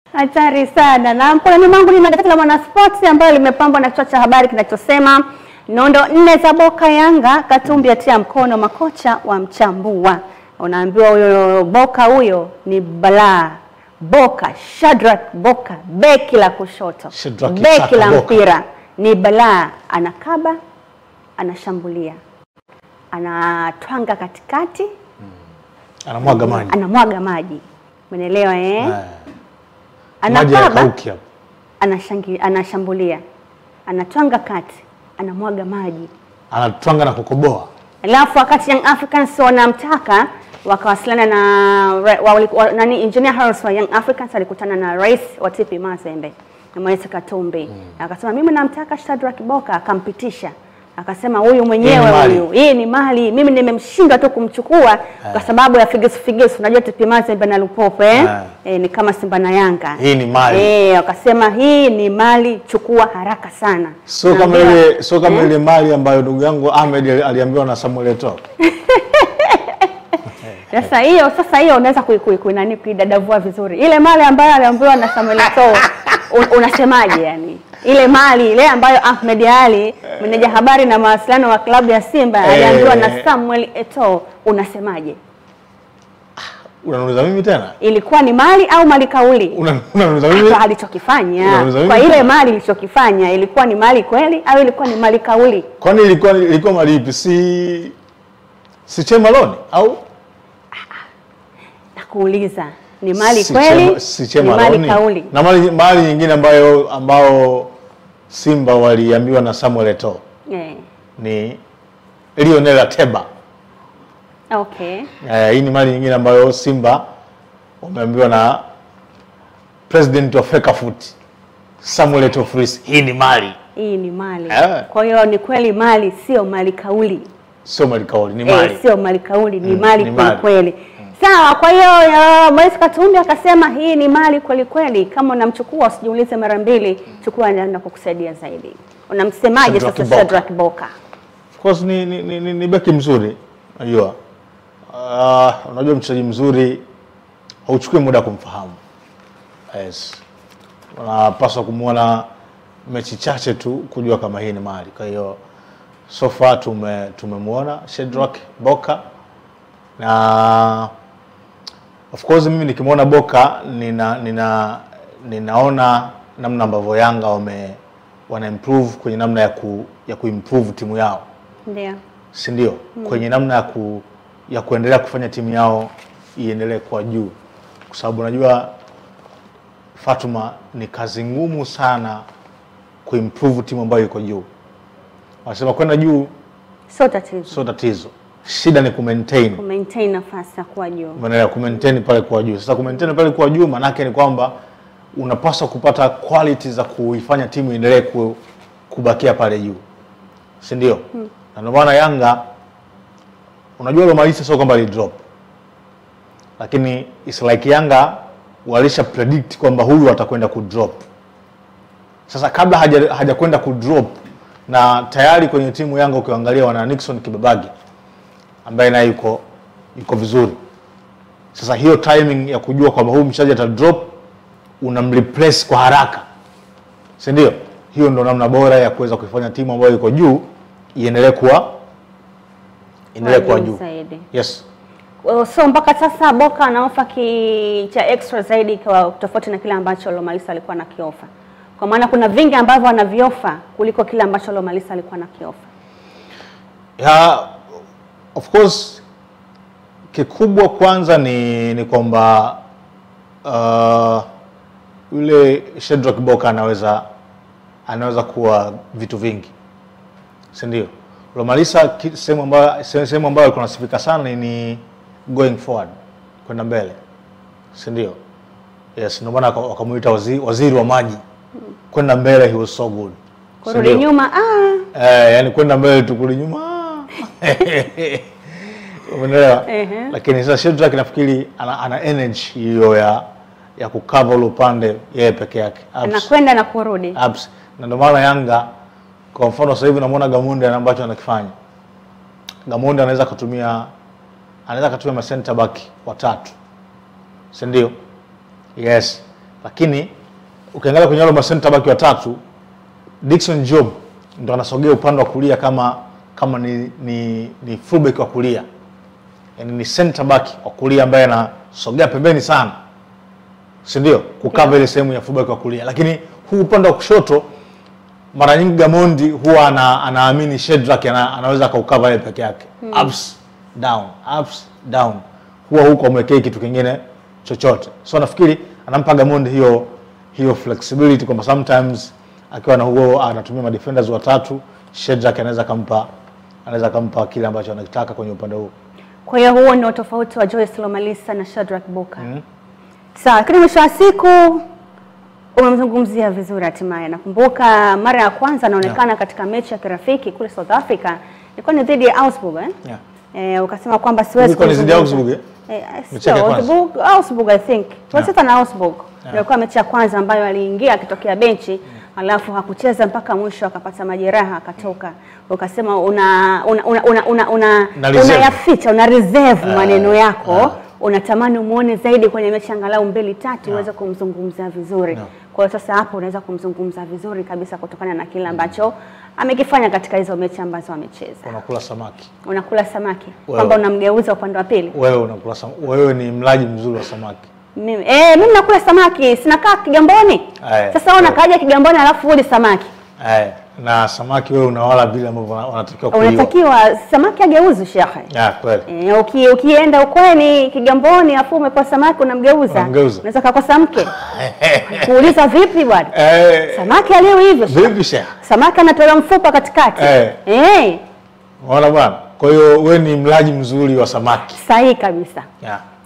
Hatari sana. Na mkononi mwangu nina gazeti la Mwanaspoti ambayo limepambwa na kichwa cha habari kinachosema nondo nne za Boka Yanga, Katumbi atia mkono makocha wa mchambua. Unaambiwa huyo Boka huyo ni balaa. Boka Shadrack Boka, beki la kushoto, Shadrack beki Chaka la Boka. mpira ni balaa, anakaba, anashambulia, anatwanga katikati, Anamwaga maji. anamwaga maji. Umeelewa eh? Eh, Maji Anakaba, hayakauki hapo. anashangi, anashambulia, anatwanga kati, anamwaga maji. Anatwanga na kukoboa. Alafu wakati Young Africans wanamtaka wakawasiliana na ra- wa, wa, nani Engineer Harris wa Young Africans alikutana na rais wa TP Mazembe na Moise Katumbi akasema mimi namtaka Shadrack Boka, akampitisha akasema huyu Hii mwenyewe ni mali. huyu, hii ni mali, mimi nimemshindwa tu kumchukua kwa sababu ya figisu figisu. Unajua TP Mazembe na Lupopo eh? Ah. Eh, ni kama Simba na Yanga Hii ni mali. eh, wakasema hii ni mali, chukua haraka sana. Sio kama Naambiwa- ile sio kama ile mali ambayo ndugu yangu Ahmed ali- aliambiwa na Samuel Eto'o. Sasa hiyo sasa hiyo unaweza kui, kui, kui, nani kuidadavua vizuri. Ile mali ambayo aliambiwa na Samuel Eto'o un, unasemaje yani? Ile mali ile ambayo Ahmed Ali meneja habari na mawasiliano wa klabu ya Simba aliambiwa na Eh. Samuel Eto'o unasemaje? Unaniuliza mimi tena? Ilikuwa ni mali au mali kauli? Una- Unaniuliza mimi? Kwa alichokifanya Unauliza mimi kwa ile tena? mali ilichokifanya ilikuwa ni mali kweli au ilikuwa ni mali kauli? Kwani ilikuwa ilikuwa mali ipi? Si si Chema Lone au Nakuuliza, ni mali si kweli? Chema- si ni Chema mali Lone? kauli? Na mali mali nyingine ambayo ambao Simba waliambiwa na Samuel Eto'o Eh. ni Lionel Ateba. Okay. Eh, hii ni mali nyingine ambayo Simba wameambiwa na president wa Fecafoot Samuel Eto'o Fris. Hii ni mali, Hii ni mali. Eh. Kwa hiyo ni kweli mali sio mali kauli. sio mali kauli, ni Eh, mali. sio mali kauli, ni Mm, mali ni kweli mali. kweli. Sawa, kwa hiyo uh, Moise Katumbi akasema hii ni mali kweli kweli. Kama unamchukua usijiulize mara mbili, chukua anaenda kukusaidia zaidi. Unamsemaje Shadrack sasa Boka. Shadrack Boka? Of course ni, ni, ni, ni, ni beki mzuri unajua. Uh, unajua mchezaji mzuri hauchukui muda kumfahamu. Yes. Unapaswa kumwona mechi chache tu kujua kama hii ni mali. Kwa hiyo so far tume tumemwona Shadrack Boka na of course mimi nikimwona Boka nina, nina ninaona namna ambavyo Yanga wame wana improve kwenye namna ya ku, ya kuimprove timu yao Ndio. si ndio? Kwenye namna ya, ku, ya kuendelea kufanya timu yao iendelee kwa juu, kwa sababu unajua Fatuma, ni kazi ngumu sana kuimprove timu ambayo iko juu. Wanasema kwenda juu Sio tatizo. sio tatizo, shida ni kumaintain Ku maintain nafasi ya kuwa juu. Umeelewa? Kumaintain pale kwa juu. Sasa kumaintain pale kwa juu maanake ni kwamba unapaswa kupata quality za kuifanya timu iendelee ku, kubakia pale juu, si ndio? Na ndio maana Yanga, unajua Lomalisa sio kwamba alidrop, lakini it's like Yanga walisha predict kwamba huyu atakwenda kudrop. Sasa kabla haja hajakwenda kudrop, na tayari kwenye timu Yanga ukiangalia wana Nixon Kibabagi ambaye naye yuko yuko vizuri. Sasa hiyo timing ya kujua kwamba huyu mchezaji ata drop unamreplace kwa haraka, si ndio? Hiyo ndo namna bora ya kuweza kuifanya timu ambayo iko juu iendelee kuwa iendelee kuwa juu. zaidi. Yes. Well, So mpaka sasa Boka anaofa ki cha extra zaidi kwa tofauti na kile ambacho Lomalisa alikuwa anakiofa. Kwa maana kuna vingi ambavyo anaviofa kuliko kile ambacho Lomalisa alikuwa anakiofa. Ya, of course kikubwa kwanza ni, ni kwamba uh, yule Shedrack Boka anaweza anaweza kuwa vitu vingi, si ndio? Lomalisa ki- sehemu ambayo se- sehemu ambayo alikuwa anasifika sana ni going forward, kwenda mbele, si ndio? Yes, ndio maana waka- wakamuita waziri, waziri wa maji, kwenda mbele, he was so good, si Kurudi ndio? nyuma ah, Eh, yani kwenda mbele tu kurudi nyuma. Umeelewa? Ehe. Lakini sasa Shedrack nafikiri ana, ana energy hiyo ya ya kukava ule upande yeye peke yake. Abs- anakwenda na kurudi. abs. Na ndio maana Yanga kwa mfano sasa hivi unamwona Gamunde ana ambacho anakifanya. Gamunde anaweza kutumia anaweza kutumia ma center back watatu. Si ndio? Yes. lakini ukiangalia kwenye wale masenta baki watatu Dickson Job ndo anasogea upande wa kulia kama kama ni, ni, ni fullback wa kulia yani ni center back wa kulia ambaye anasogea pembeni sana si ndio kukava ile sehemu ya fullback wa kulia lakini huu upande wa kushoto mara nyingi Gamondi huwa ana, anaamini Shedrack ana, anaweza akaukava yeye peke yake ups down ups down huwa huko amwekei kitu kingine chochote so nafikiri anampa Gamondi hiyo hiyo flexibility kwamba sometimes akiwa na huo anatumia madefenders watatu Shedrack anaweza kampa anaweza kampa kile ambacho anakitaka kwenye upande huo Kwa hiyo huo ndio tofauti wa Joyce Lomalisa na Shadrack Boka. Sawa, lakini mwisho wa siku umemzungumzia vizuri hatimaye. Nakumbuka mara ya kwanza anaonekana katika mechi ya kirafiki kule South Africa ilikuwa ni dhidi ya Augsburg eh? yeah. Eh, ukasema kwamba siwezi Ilikuwa ni dhidi ya kuzungumza. Augsburg, eh? Eh, Mechi yake sio, ya kwanza? Augsburg, Augsburg I think. Tulicheza na Augsburg. Yeah. Ilikuwa mechi ya kwanza ambayo aliingia akitokea benchi alafu hakucheza mpaka mwisho akapata majeraha akatoka. Ukasema una una una una, una, una, Na reserve. unayaficha una reserve Ah, maneno yako ah. unatamani umuone zaidi kwenye mechi angalau mbili tatu uweze kumzungumzia vizuri. No. Kwa hiyo sasa hapo unaweza kumzungumza vizuri kabisa kutokana na kile ambacho amekifanya katika hizo mechi ambazo amecheza. unakula samaki Unakula samaki Wewe. kwamba unamgeuza upande wa pili. wewe unakula sam... wewe ni mlaji mzuri wa samaki Mimi eh, mimi nakula samaki, sinakaa Kigamboni. Aya. Sasa wewe unakaaje Kigamboni alafu uli samaki? eh, na samaki wewe unawala vile ambavyo wana- wanatakiwa kuliwa Unatakiwa samaki ageuzwe shekhe. yeah, kweli Eh, uki, ukienda ukweni Kigamboni afu umepoa samaki unamgeuza. Unamgeuza. Unaweza kukosa mke. Kuuliza vipi bwana? eh, Samaki aliwi hivyo. shekhe. vipi sheha Samaki anatolewa mfupa katikati. Eh. Eh, unaona bwana kwa hiyo wewe ni mlaji mzuri wa samaki sahihi kabisa. yeah.